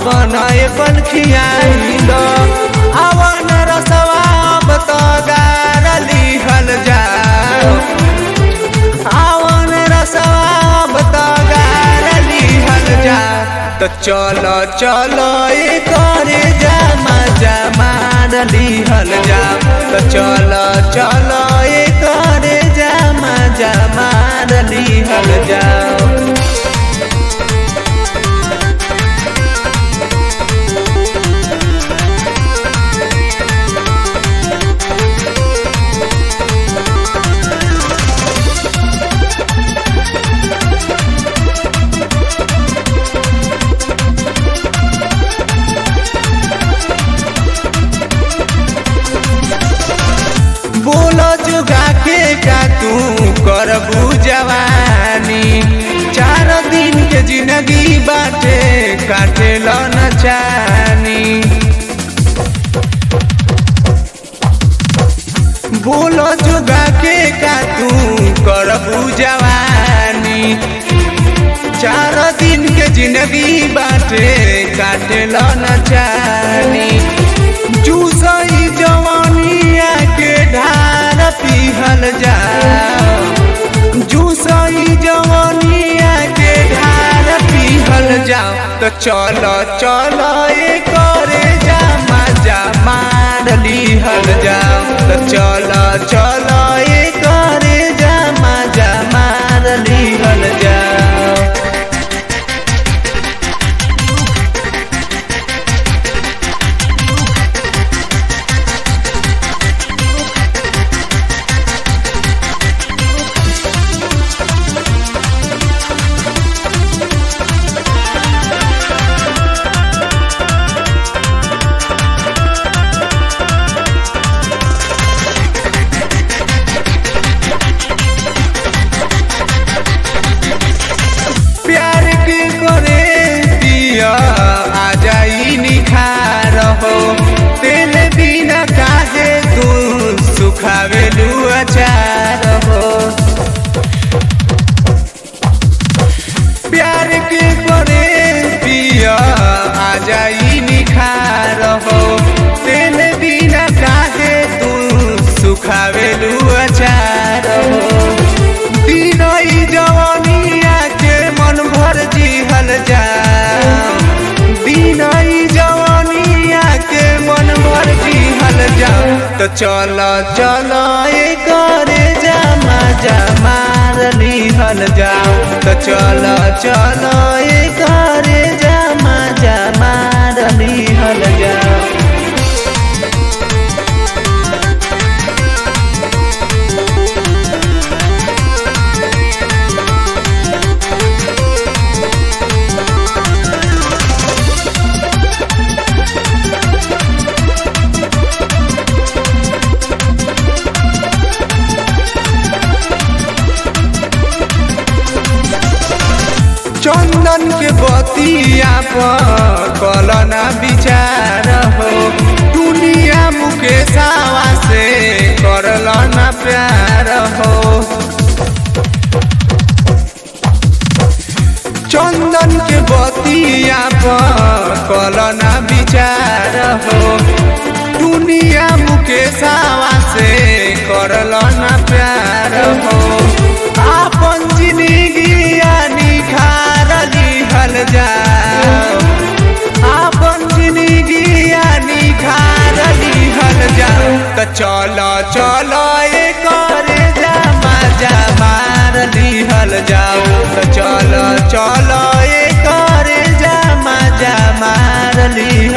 अपन एपन खियाई दो अवन रसवा अब तो गार लिहल जाओ अवन रसवा अब तो गार लिहल जा तो चलो चलो ए करे जमा जमा लिहल जा तो चलो चलो ए करे जमा जमा लिहल जाओ बोलो जुगा के का तू करबू जवानी चार दिन के जिंदगी बाटे काटे लो न चानी बोलो जुगा के का तू करबू जवानी चार दिन के जिंदगी बाटे काटे लो न चानी जूसई जवानिया के ढार पिहल जा जूसई जवानिया के ढार पिहल जाओ तो चलो चलो ए करे जामा जामा लिहल जाओ तो चलो चलो ए करे जामा जामा लिहल जाओ प्यार के करे दिया आ जाई निखार हो तेल बिना काहे तू सुखावे अचार हो प्यार के करे दिया आ जाई निखार हो तेल बिना काहे तू सुखावे अचार हो दिनई जवानिया के मन भर जिहल जा दिनई जवानिया के मन भर जिहल जा तो चलो चलो ए करे जमा जमा लिहल जाओ तो चलो चलो ए करे जमा जमा लिहल जाओ चंदन के बतिया पर कलना विचार हो दुनिया मुकेशावा से करलना प्यार हो चंदन के बतिया पर कलना विचार हो दुनिया मुकेशावा से करलना प्यार हो आपन जिंदगी निखार लिहल जाओ आपन जिंदगी निखार लिहल जाओ तो चलो चलो ए करे जमा जमार लिहल जाओ तो चलो चलो ए करे जमा जमार लिहल